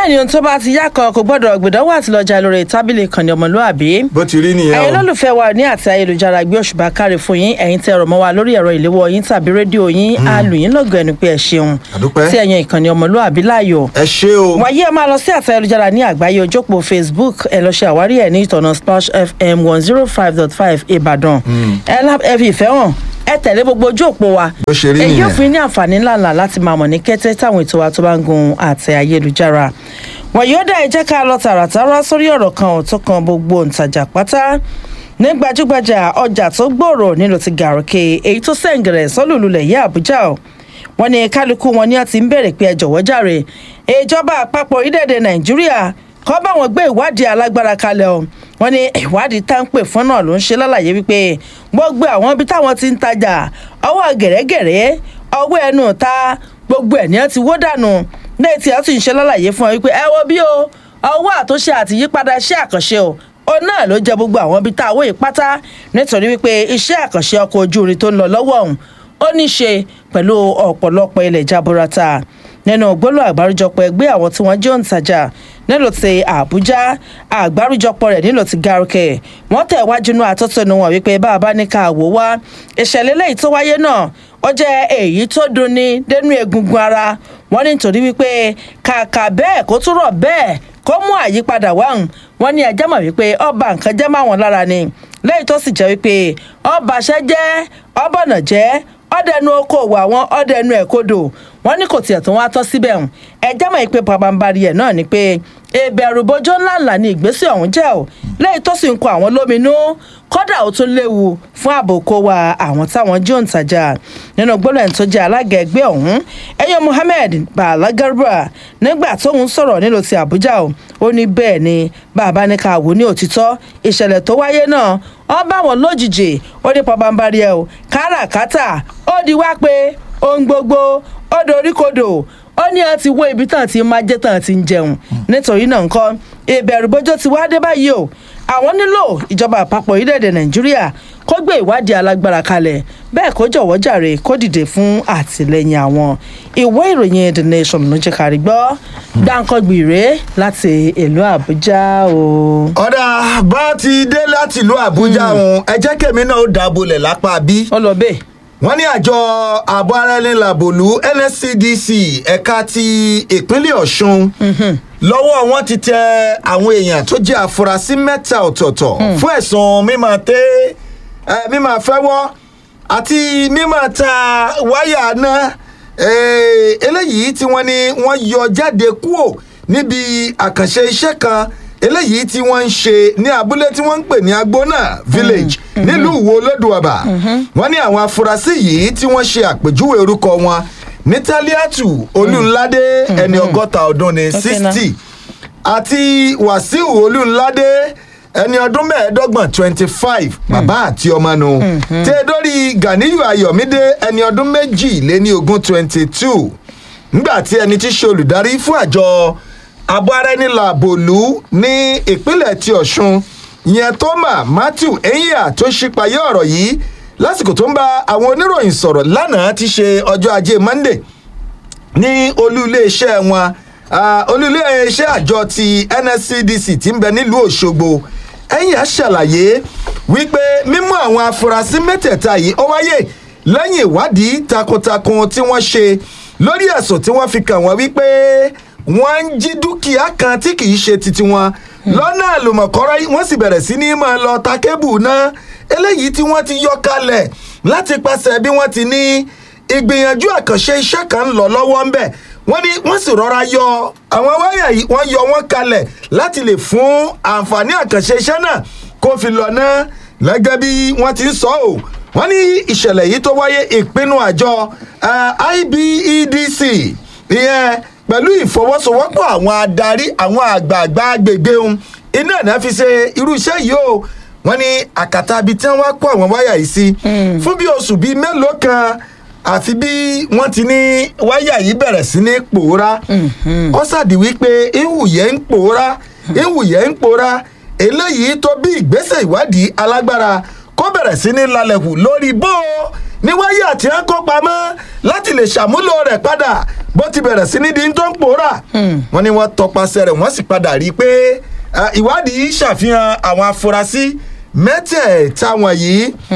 bẹ́ẹ̀ ni ohun tó bá ti yá kan kò gbọ́dọ̀ gbìdánwò àti lọ́jà lórí tábìlì ìkànnì ọmọlúàbí bó ti rí nìyẹn ẹ̀yin o lólùfẹ́ wa ní àti ayélujára gbé òṣùbà káre fún yín ẹ̀yin tẹ́ ọ̀rọ̀ mọ́ wa lórí ẹ̀rọ ìléwọ́ yín tàbí rédíò yín á lù yín lọ́gọ̀ ẹnu pé ẹ ṣeun àdúpẹ́ tí ẹ̀yin ìkànnì ọmọlúàbí láàyò ẹ ṣé o wàyí ẹ máa lọ sí àti ayélujára ní àgbáyé ojópò facebook ẹ lọ ṣe àwárí ẹ ní ìtọ̀nà splash fm one zero five dot five ìbàdàn ẹ lá- ẹ fi ìfẹ́ hàn ẹ tẹ̀lé gbogbo ojú òpó wa bó ṣe rí èyí nìyẹn ò fi ní àǹfààní ńláńlá láti máa mọ̀ ní kété táwọn ètò wa tó bá ń gun àtẹ ayélujára wọ̀nyí ó dá ẹ jẹ́ ká lọ tààràtàrà sórí ọ̀rọ̀ kan ò tó kan gbogbo òǹtajà pátá ní gbajúgbajà ọjà tó gbòòrò nílùú ti gàrúkè èyí tó sẹ̀ǹgẹ̀rẹ̀ sọ́lùlulẹ̀ yí àbújá o wọ́n ní kálukú wọn ni wọ́n ti ń bèrè pé ẹ jọ̀wọ́ jàre ìjọba àpapọ̀ orílẹ̀-èdè nàìjíríà kọ́ bá wọn gbé ìwádìí alágbára kalẹ̀ o wọ́n ní ìwádìí tá ń pè fún náà ló ń ṣe lálàyé wípé gbogbo àwọn ibi táwọn ti ń tajà ọwọ́ gẹ̀rẹ́gẹ̀rẹ́ ọwọ́ ẹnu ta gbogbo ẹ̀ ní wọ́n ti wó dànù lẹ́yìn tí wọ́n sì ń ṣe lálàyé fún ọ wípé ẹ wo bí o ọwọ́ àtúnṣe àti yípadà iṣẹ́ àkànṣe o òun náà ló jẹ gbogbo àwọn ibi tá a wó yìí pátá nítorí wípé iṣẹ́ àkànṣe ọkọ̀ ojú irin tó ń lọ lọ́wọ́ ọ̀hún ó ní í ṣe pẹ̀lú ọ̀pọ̀lọpọ̀ ilẹ̀ jaburata nínú gbólóhùn àgbáríjọpọ̀ ẹgbẹ́ àwọn tí wọ́n jẹ́ òǹtajà nílò ti àbújá àgbáríjọpọ̀ rẹ̀ nílò ti gàrúkẹ wọ́n tẹ̀ wájú inú àtọ́tọ́nu wọn wípé bá a bá ní ká wò wá ìṣẹ̀lẹ̀ lẹ́yìn tó wáyé náà ó jẹ́ èyí tó dunni dénú egungun ara wọ́n ní nítorí wípé kàkà bẹ́ẹ̀ kó tún rọ̀ bẹ́ẹ̀ kó mú àyípadà wáhùn wọ́n ní ẹjẹ́ mọ̀ wípé ọba nǹkan jẹ́ máwọn lára ni lẹ́yìn tó sì jẹ́ wípé ọbaṣẹ́ jẹ́ ọbọ̀nà jẹ́ ọdẹnu okòwò àwọn ọdẹnu ẹ̀kọ́dọ̀ wọ́n ní kò tiẹ̀ tó wá tọ́ síbẹ̀ hùn ẹjẹ́ mọ̀ pé pabambari ẹ̀ náà ni pé ìbẹ̀rù bójó ńláńlá ni ìgbésẹ̀ ọ̀hún jẹ́ ò lẹ́yìn tó sì ń kọ àwọn lóminú kódà ó tún léwu fún ààbò kó wa àwọn táwọn jí òǹtajà nínú gbólóhùn tó jẹ́ alága ẹgbẹ́ ọ̀hún ẹ̀yọ́ Muhammed Bala Garba nígbà tóun sọ̀rọ̀ nílùú ti Àbújá o ó ní bẹ́ẹ̀ ni bàbá ní ká wò ní òtítọ́ ìṣẹ̀lẹ̀ tó wáyé náà wọ́n bá wọn lójijì ó ní pabambari ẹ̀ o káràkátà ó di wá pé ohun gbogbo ó doríkodò ó ní a ti wó ibi tán ti máa jẹ́ tán ti ń jẹun nítorí náà nǹkan ìbẹ̀rù bójó ti wá dé báyìí o àwọn nílò ìjọba àpapọ̀ orílẹ̀-èdè nàìjíríà kó gbé ìwádìí alágbára kalẹ̀ bẹ́ẹ̀ kó jọ̀wọ́ jàre kó dìde fún àtìlẹ́yìn àwọn ìwé ìròyìn the nation ló jẹ́ kárí gbọ́ dáńkọ́gbì rèé láti ìlú àbújá o. ọ̀dà bá ti dé láti ìlú àbújá òun ẹ jẹ́ kèmí náà ó dàbọ̀lẹ̀ lápá bí ó lọ bẹ́ẹ̀. wọ́n ní àjọ ààbò ara ẹni làbòlú nscdc ẹ̀ka ti ìpínlẹ̀ ọ̀ṣun lọ́wọ́ wọn ti tẹ àwọn èèyàn tó jẹ́ àfúrásì mẹ́ta ọ̀tọ̀ọ̀tọ̀ fún ẹ̀sùn mímọ̀ tẹ́ ẹ, mímọ̀ fẹ́wọ́ àti mímọ̀ ta wáyà náà eh, eléyìí tí wọ́n ní wọ́n yọ jáde kúò níbi àkànṣe iṣẹ́ kan eléyìí tí wọ́n ń ṣe ní abúlé tí wọ́n ń pè ní agbóná village nílùú ìwó olódùọ̀bà wọ́n ní àwọn afurasí yìí tí wọ́n ṣe àpèjúwe orúkọ wọn ní taliatu olúńládé ẹni ọgọ́ta ọdún ní Okay, now. sixty àti wàsíù olúńládé ẹni ọdún mẹ́ẹ̀ẹ́dọ́gbọ̀n twenty five bàbá àti ọmọ nu tẹ́ dórí ganiyu ayọ̀mídé ẹni ọdún méjì lé ní ogún twenty two nígbà tí ẹni tí ṣe olùdarí fún àjọ abọ́rẹ́nìlàbòlú ní ìpínlẹ̀ ti ọ̀ṣun ìyẹn toma matthew enyia tó ṣípayé ọ̀rọ̀ yìí lásìkò tó ń bá àwọn oníròyìn sọ̀rọ̀ lánàá ti ṣe ọjọ́ ajé monday ní olú iléeṣẹ́ wọn ah, olú iléeṣẹ́ àjọ ti nscdc ti ń bẹ nílùú òṣogbo ẹ̀yìn àṣàlàyé wípé mímú àwọn afurasí mẹ́tẹ̀ẹ̀ta yìí ó wáyé lẹ́yìn ìwádìí takuntakun tí wọ́n ṣe lórí ẹ̀sùn tí wọ́n fi kàn wọ́n wípé wọ́n ń jí dúkìá kan tí kì í ṣe titi wọn lọ́nà àlùmọ̀kọ́rọ́ wọ́n sì bẹ̀rẹ̀ sí ní máa lọ ta kébù náà eléyìí tí wọ́n ti yọ kalẹ̀ láti pàṣẹ bí wọ́n ti ní ìgbìyànjú àkànṣe iṣẹ́ kan ń lọ lọ́wọ́ ń bẹ̀ wọ́n ní wọ́n sì rọra yọ àwọn wáyà yìí wọ́n yọ wọ́n kalẹ̀ láti lè fún àǹfààní àkànṣe iṣẹ́ náà kó fi lọ náà gẹ́gẹ́ bí wọ́n ti ń sọ ọ́ wọ́n ní ìṣẹ̀lẹ̀ yìí tó wáyé ìpinnu àjọ eh, IBEDC ìyẹn pẹ̀lú ìfọwọ́sowọ́pọ̀ àwọn adarí àwọn àgbààgbà agbègbè ohun iná náà fi ṣe irú iṣẹ́ yìí o wọ́n ní àkàtà ibi tí wọ́n wá kó àwọn wáyà yìí sí fún bí oṣù bíi mélòó kan àfi bí wọ́n ti ní wáyà yìí bẹ̀rẹ̀ sí ní pòórá ó ṣàdí wípé ìwùyẹ́ ń pòórá ìwùyẹ́ ń pòórá eléyìí tó bí ìgbésẹ̀ ìwádìí alágbára kó bẹ̀rẹ̀ sí ní lalẹ̀kù lórí bó o ní wáyà tí wọ́n kó pamọ́ láti lè ṣàmúlò rẹ̀ padà bó ti bẹ̀rẹ̀ sí ní di tó ń pòórà wọ́n ní wọ́n tọpasẹ̀ rẹ̀ wọ́n sì padà rí i pé ah, ìwádìí ṣàfihàn àwọn afurasí mẹ́tẹ̀ẹ̀ta wọ̀nyí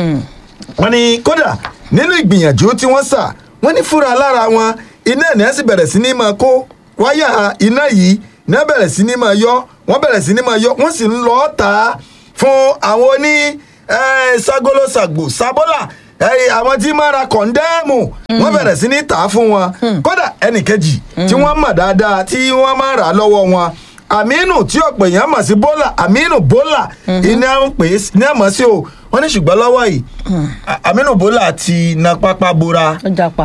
wọ́n ní kódà nínú ìgbìyànjú tí wọ́n sà wọ́n ní fúra lára wọn iná ẹ̀ ní ẹ̀ sì bẹ̀rẹ̀ sí ní máa kó wáyà iná yìí ní ẹ̀ bẹ̀rẹ̀ sí ní máa yọ wọ́n bẹ̀rẹ̀ sí ní máa yọ wọ́n sì ń lọ tà á fún àwọn oní eh, ságolósàgbò sábọ́là eh, àwọn tí máa ra kọ̀ndẹ́ẹ̀mù wọ́n bẹ̀rẹ̀ sí ní tà á fún wọn kódà ẹnìkejì tí wọ́n mọ̀ dáadáa tí wọ́n máa rà á lọ́wọ́ wọn aminu tí ọ̀pọ̀ èèyàn mọ̀ sí bọ́là aminu bọ́là iná ń pè é ní àmọ́ sí o wọ́n ní ṣùgbọ́n lọ́wọ́ yìí A- aminu bọ́là ti na pápá bora ó japa.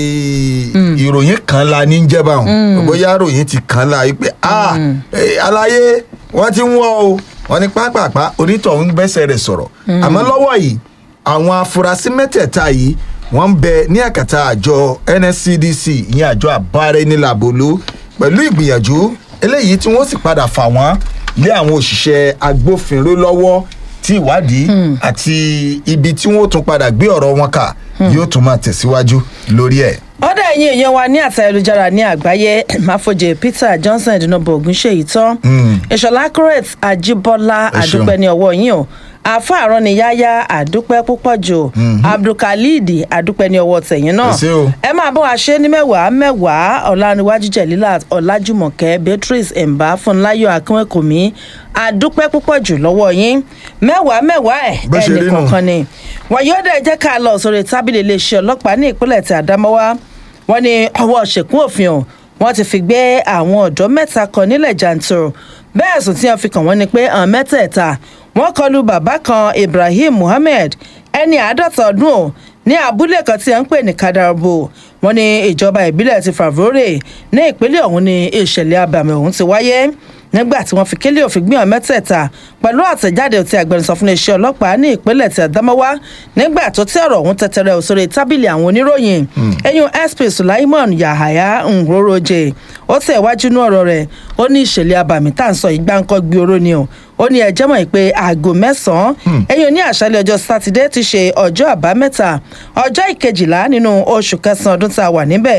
Eh, ìròyìn kan la ní jẹ́ báwọn bóyá ìròyìn ti kan la yìí pé ah eh, aláyé wọ́n ti ń wọ́ o wọ́n ní pápápá onítọ̀hún gbẹ́sẹ̀ rẹ̀ sọ̀rọ̀ àmọ́ lọ́wọ́ yìí àwọn afurasí mẹ́tẹ̀ẹ̀ta yìí wọ́n ń bẹ ní àkàtà àjọ nscdc ìyẹn àjọ àbáraẹnilàbòlú pẹ̀lú ìgbìyànjú eléyìí tí wọ́n sì padà fà wọ́n lé àwọn òṣìṣẹ́ agbófinró lọ́wọ́ tí ìwádìí àti ibi tí wọ́n tún padà gbé ọ̀rọ̀ wọn kà yóò tún máa tẹ̀síwájú lórí ẹ̀. ọ̀dà ẹ̀yìn èèyàn wa ní àtà ayélujára ní àgbáyé máfojì peter johnson ìdúnàbọ̀ ògúnṣèyí tán ìṣọ̀lá correct ajíbọ́lá Ẹ ṣeun. àdúpẹ́ ní ọwọ́ yín o àfa àrọ́niyáyá àdúpẹ́ púpọ̀ jù abdulkalid àdúpẹ́ ní ọwọ́ tẹ̀yìn náà Ẹ ṣé o. ẹ máa bọ́ wa ṣe ní mẹ́wàá mẹ́wàá ọ̀làníwájú jẹ̀lílà ọ̀làjùmọ̀kẹ́ beatrice ẹ̀mbá fúnláyọ̀ akínwẹ̀kùnmí àdúpẹ́ púpọ̀ jù lọ́wọ́ yín mẹ́wàá mẹ́wàá ẹ̀ Bó ṣe rí ẹnì nù. kọ̀ọ̀kan ni wọ́n yóò dẹ̀ jẹ́ ká lọ sórí tábìlì iléeṣẹ́ ọlọ́pàá ní ìpínlẹ̀ tí àdámọ́wá wọ́n ní ọwọ́ ṣèkún òfin o wọ́n ti fi gbé àwọn ọ̀dọ́ mẹ́ta kan nílẹ̀ jàǹtòrò bẹ́ẹ̀ sùn tí wọ́n fi kàn wọ́n ni pé àwọn mẹ́tẹ̀ẹ̀ta wọ́n kọlu bàbá kan ibrahim muhammed ẹni àádọ́ta ọdún o ní abúlé kan tí wọ́n ń pè ní kadarabo wọ́n ní ìjọba ìbílẹ̀ ti favore ní ìpínlẹ̀ ọ̀hún ni ìṣẹ̀lẹ̀ abàmì ọ̀hún ti wáyé nígbà tí wọ́n fi kélé òfin gbìyànjú mẹ́tẹ̀ẹ̀ta pẹ̀lú àtẹ̀jáde tí agbẹnusọ fún iléeṣẹ́ ọlọ́pàá ní ìpínlẹ̀ tí àdámọ́wá nígbà tó tí ọ̀rọ̀ ọ̀hún tẹ̀tẹ̀rẹ̀ òsèré tábìlì àwọn oníròyìn eyín sp sulaiman yahaya nroroje ó tẹ̀ wájú ní ọ̀rọ̀ rẹ̀ ó ní ìṣẹ̀lẹ̀ abàmì tá à ń sọ yìí gbáǹkọ́ gbé oró ni o ó ní ẹjẹ́ mọ̀ pé aago mẹ́sàn-án eyín ní àṣálẹ̀ ọjọ́ sátidé ti ṣe ọjọ́ àbámẹ́ta ọjọ́ ìkejìlá nínú oṣù kẹsàn-án ọdún tá a wà níbẹ̀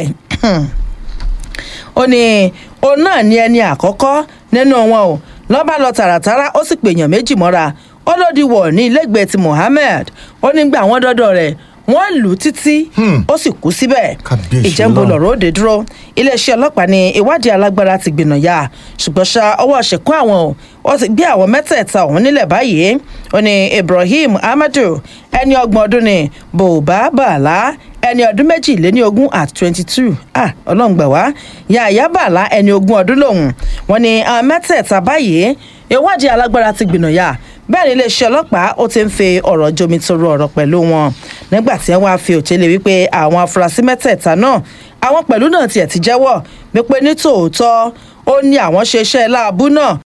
ó ní òun náà ní ẹni àkọ́kọ́ nínú wọn o lọ́ba lọ tààràtàrà ó sì pèèyàn méjì mọ́ra ó lòdì wọ̀ ní ilégbèé ti mohammed ó ní gbà wọ́n dọ́dọ̀ rẹ̀ wọ́n lù ú títí ó sì kú síbẹ̀ Kábíyèsí ìjẹ́nbó Ọlọ́run. lọ̀rọ̀ òde dúró iléeṣẹ́ ọlọ́pàá ní ìwádìí alágbára ti gbìnà yá ṣùgbọ́n ṣá ọwọ́ ṣẹ̀kún àwọn o wọ́n ti gbé àwọn mẹ́tẹ̀ẹ̀ta ọ̀hún nílẹ̀ báyìí ó ní ibrahim amadu ẹni ọgbọ̀n ọdún ní bòbá bàlá ẹni ọdún méjìléní ogún at twenty two ah ọlọ́run gbà wá yàyà bàlá ẹni ogún ọdún lòun wọ́n ní àwọn mẹ́tẹ̀ẹ̀ta báyìí ìwádìí alágbára ti gbìnà yá bẹ́ẹ̀ ni iléeṣẹ́ ọlọ́pàá ó ti ń fi ọ̀rọ̀ jomi toro ọ̀rọ̀ pẹ̀lú wọn nígbà tí wọ́n á fi òtẹ́lẹ̀ wípé àwọn afurasí mẹ́tẹ̀ẹ̀ta náà àwọn pẹ̀lú náà tiẹ̀ ti jẹ́wọ́ wípé ní tòótọ́ ó ní àwọn ṣe iṣẹ́ láàbù náà